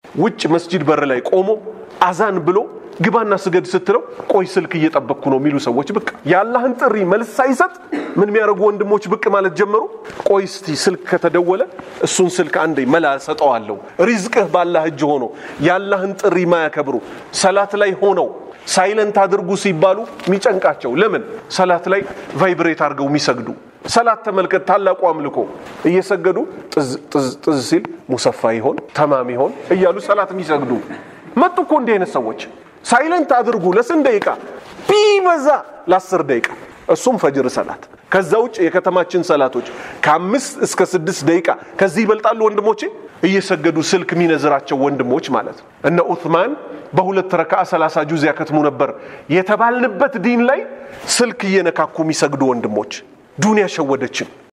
ውጭ መስጂድ በር ላይ ቆሞ አዛን ብሎ ግባና ስገድ ስትለው ቆይ ስልክ እየጠበቅኩ ነው የሚሉ ሰዎች ብቅ የአላህን ጥሪ መልስ ሳይሰጥ ምን የሚያደርጉ ወንድሞች ብቅ ማለት ጀመሩ። ቆይ እስቲ ስልክ ከተደወለ እሱን ስልክ አንዴ መላ ሰጠዋለሁ። ሪዝቅህ ባላህ እጅ ሆኖ የአላህን ጥሪ ማያከብሩ ሰላት ላይ ሆነው ሳይለንት አድርጉ ሲባሉ የሚጨንቃቸው ለምን ሰላት ላይ ቫይብሬት አድርገው የሚሰግዱ ሰላት ተመልከት፣ ታላቁ አምልኮ እየሰገዱ ጥዝ ጥዝ ጥዝ ሲል ሙሰፋ ይሆን ተማም ይሆን እያሉ ሰላት የሚሰግዱ መጡ እኮ እንዲህ አይነት ሰዎች። ሳይለንት አድርጉ ለስንት ደቂቃ ቢበዛ ለአስር ደቂቃ እሱም ፈጅር ሰላት። ከዛ ውጭ የከተማችን ሰላቶች ከአምስት እስከ ስድስት ደቂቃ ከዚህ ይበልጣሉ ወንድሞቼ። እየሰገዱ ስልክ የሚነዝራቸው ወንድሞች ማለት ነው። እነ ኡትማን በሁለት ረካዓ ሰላሳ ጁዝ ያከትሙ ነበር የተባልንበት ዲን ላይ ስልክ እየነካኩ የሚሰግዱ ወንድሞች ዱንያ ሸወደችን።